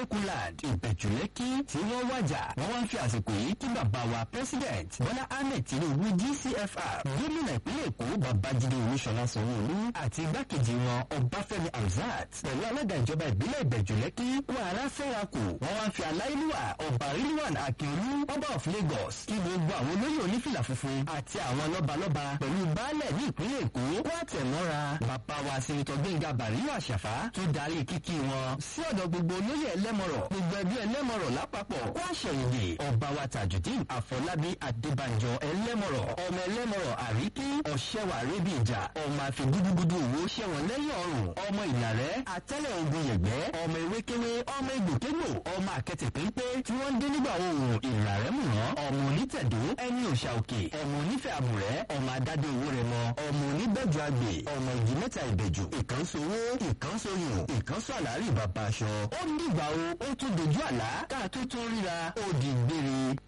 Adékúnland ìbẹ̀jùlẹ́kí tí wọ́n wájà wọ́n wá ń fi àsìkò yìí kí bàbá wa president Bọ́lá Ahmed Tinubu GCFR gómìnà ìpínlẹ̀ Èkó Babájídé Olúṣọlá Sanwó-Olú àti igbákejì wọn Ọbáfẹ́mi Hamzat pẹ̀lú alága ìjọba ìbílẹ̀ ìbẹ̀jùlẹ́kí wàrà fẹ́rakù wọ́n wá ń fi aláìlúwà ọba Rilwan Akiolu ọba of Lagos kí gbogbo àwọn olóyè onífìlà funfun àti àwọn lọ́balọ́ba pẹ̀lú baálẹ̀ ní ìpínlẹ̀ Èkó wá tẹ̀mọ́ra bàbá wa sèǹtọ̀ Gbẹ́ngà Bàríyọ̀ Àṣàfà tó darí kíkí wọn sí ọ̀dọ̀ gbogbo olóyè ẹlẹ́mọ̀rọ̀ gbogbo ẹbí ẹlẹ́mọ̀rọ̀ lápapọ̀ wá ṣẹ̀yìndì ọba wa Tajudeen Àfọlábí Adébánjọ ẹlẹ́mọ̀rọ̀ ọmọ ẹlẹ́mọ̀rọ̀ àríkí ọ̀ṣẹ́wà rébi ìjà ọmọ àfi gúdúgúdú òwò ṣẹ̀wọ̀n lẹ́yìn ọrùn ọmọ ìlàrẹ́ àtẹ́lẹ̀ ogun yẹ̀gbẹ́ ọmọ ewékewé ọmọ egbòkégbò ọmọ àkẹtẹ̀ pépé tí wọ́n dé nígbà oòrùn ìlàrẹ́ mùrán ọmọ onítẹ̀dó ẹni òṣà òkè ọmọ onífẹ̀ àbùrẹ́ ọmọ adádé owó rẹ mọ ọmọ oníbẹ̀jọ àgbè ọmọ ìdí mẹ́ta ìbẹ̀jù ìkànsowó ìkànsoyùn ìkànsọ àlárí bàbá aṣọ ó ń dìgbà o ó tún dojú àlá káà tó tún ríra ó di gbére